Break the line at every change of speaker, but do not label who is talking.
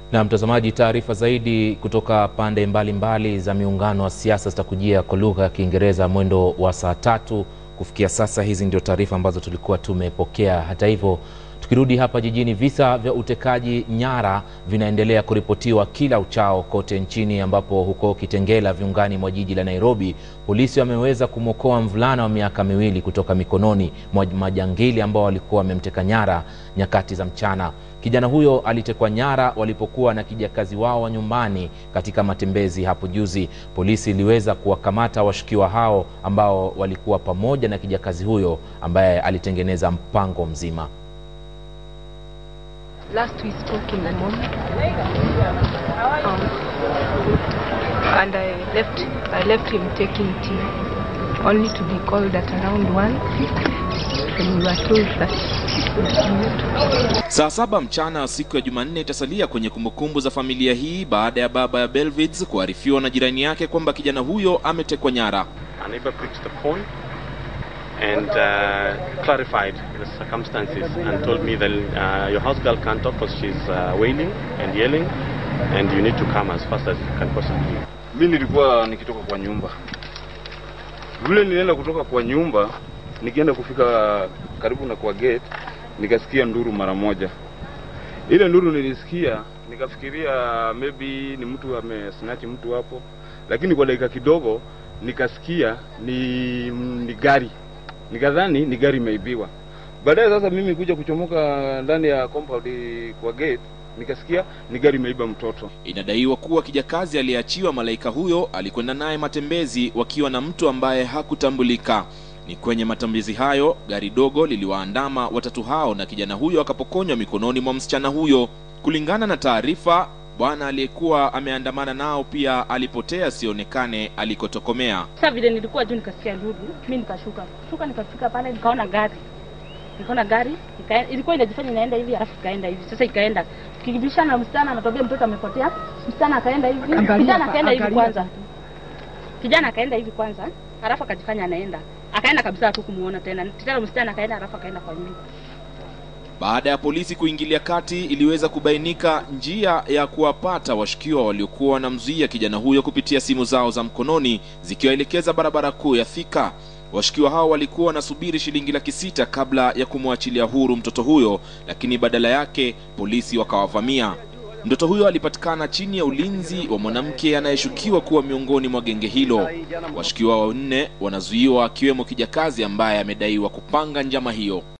Na mtazamaji, taarifa zaidi kutoka pande mbalimbali mbali za miungano wa siasa zitakujia kwa lugha ya Kiingereza mwendo wa saa tatu. Kufikia sasa, hizi ndio taarifa ambazo tulikuwa tumepokea. Hata hivyo, tukirudi hapa jijini, visa vya utekaji nyara vinaendelea kuripotiwa kila uchao kote nchini, ambapo huko Kitengela, viungani mwa jiji la Nairobi, polisi wameweza kumwokoa mvulana wa miaka miwili kutoka mikononi mwa majangili ambao walikuwa wamemteka nyara nyakati za mchana. Kijana huyo alitekwa nyara walipokuwa na kijakazi wao wa nyumbani katika matembezi hapo juzi. Polisi iliweza kuwakamata washukiwa hao ambao walikuwa pamoja na kijakazi huyo ambaye alitengeneza mpango mzima.
Last we spoke in the morning. Um, and I left I left him taking tea only to be called at around one and we were told that
Saa saba mchana siku ya Jumanne itasalia kwenye kumbukumbu za familia hii baada ya baba ya Belvids kuarifiwa na jirani yake kwamba kijana huyo ametekwa nyara.
A neighbor picked the phone and uh, clarified the circumstances and told me that uh, your house girl can't talk because she's uh, wailing and yelling and you need to come as fast as you can possibly.
Mi nilikuwa nikitoka kwa nyumba, vile nilienda kutoka kwa nyumba, nikienda kufika karibu na kwa gate, nikasikia nduru mara moja. Ile nduru nilisikia, nikafikiria maybe ni mtu amesnatch mtu hapo, lakini kwa dakika kidogo nikasikia ni, ni gari, nikadhani ni gari imeibiwa. Baadaye sasa mimi kuja kuchomoka ndani ya compound kwa gate, nikasikia ni gari imeiba mtoto.
Inadaiwa kuwa kijakazi aliyeachiwa malaika huyo alikwenda naye matembezi wakiwa na mtu ambaye hakutambulika. Ni kwenye matembezi hayo gari dogo liliwaandama watatu hao na kijana huyo akapokonywa mikononi mwa msichana huyo. Kulingana na taarifa, bwana aliyekuwa ameandamana nao pia alipotea asionekane alikotokomea.
Sasa vile nilikuwa juu nikasikia nduru, mimi nikashuka. Shuka nikafika pale nikaona gari. Nikaona gari, ika, ilikuwa inajifanya inaenda hivi alafu ikaenda hivi. Sasa ikaenda. Tukibishana na msichana anatwambia mtoto amepotea. Msichana akaenda hivi. Kijana akaenda hivi kwanza. Kijana akaenda hivi kwanza, alafu akajifanya anaenda. Akaenda kabisa tu kumuona tena. Tena msichana akaenda alafu akaenda kwa nyumba.
Baada ya polisi kuingilia kati, iliweza kubainika njia ya kuwapata washukiwa waliokuwa wanamzuia kijana huyo kupitia simu zao za mkononi zikiwaelekeza barabara kuu ya Thika. Washukiwa hao walikuwa wanasubiri shilingi laki sita kabla ya kumwachilia huru mtoto huyo, lakini badala yake polisi wakawavamia. Mtoto huyo alipatikana chini ya ulinzi wa mwanamke anayeshukiwa kuwa miongoni mwa genge hilo. Washukiwa wanne wanazuiwa, akiwemo kijakazi ambaye amedaiwa kupanga njama hiyo.